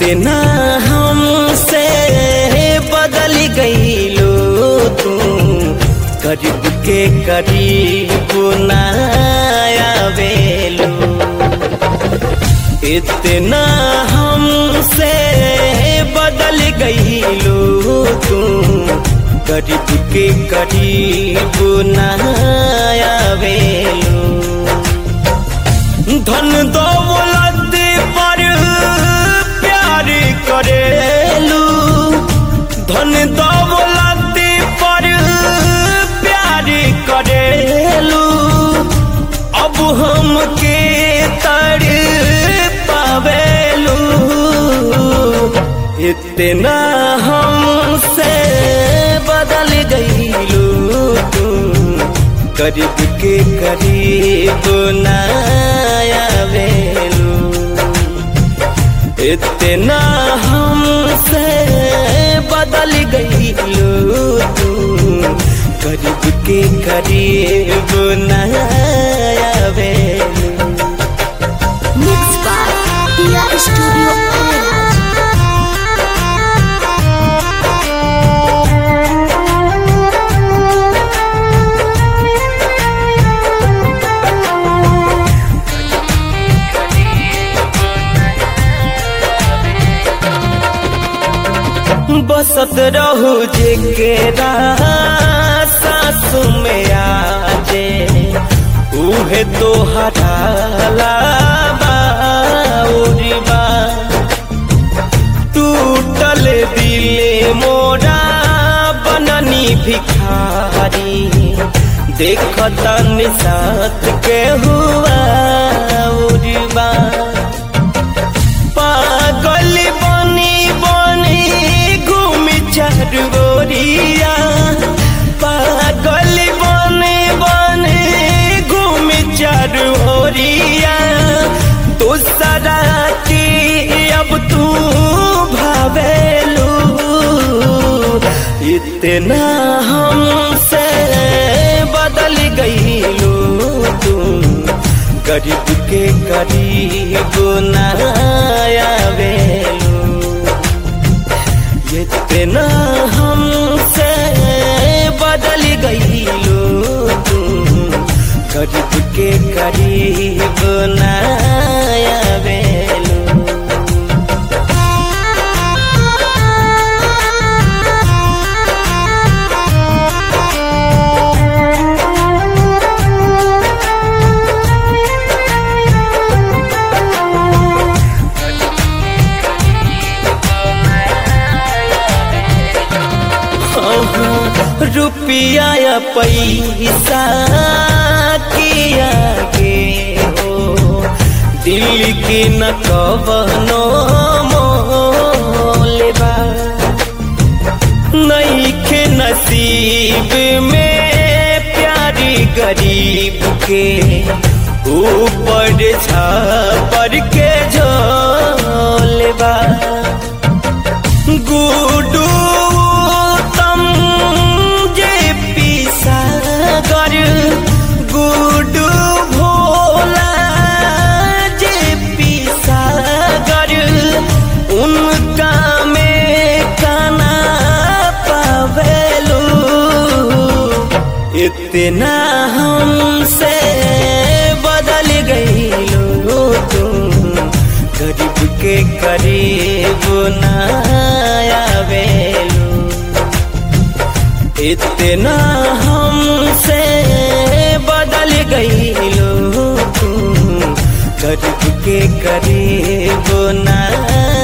इतना हमसे बदल गईलो तू करीब के करीब नायावेलो इतना हमसे बदल गईलो तू करीब के करीब नायावेलो धन दौलत पर प्यार करेलू धन दौलत पर प्यार करेलू अब हमके तर पावेलू इतना हमसे बदल गईलू तू करीब के करीब नायावेलू इतना हमसे बदल गईलू तू करीब के करीब नायावेलू Mixed by Dia Studio Era. बसत रहू जेकेरा सासु में आजे उहे तो हटाला बाउरीबा टूटल दिले मोरा बननी भिखारी देखता निसात के हुआ उरीबा पागल बनी बनी घूमी चरगोरिया पागल बनी बनी घूमी चरगोरिया दूसरा की अब तू भावेलू इतना हमसे बदल गईलू तू गरीब के करीब नायावेलू इतना हमसे बदल गईलू तू गरीब के करीब नायावेलू रुपया या पैसा किया के हो दिल की न कवनो मोलेबा नहीं के नसीब में प्यारी गरीब के ऊपर छापर के झोलेबा गुडू तम जे पिसागर गुडू भोला जे पिसागर उनका में काना पावेलू इतना हमसे बदल गईलू तुम गरीब के करीब नायावेलू इतना हमसे बदल गईलू तुम गरीब के करीब ना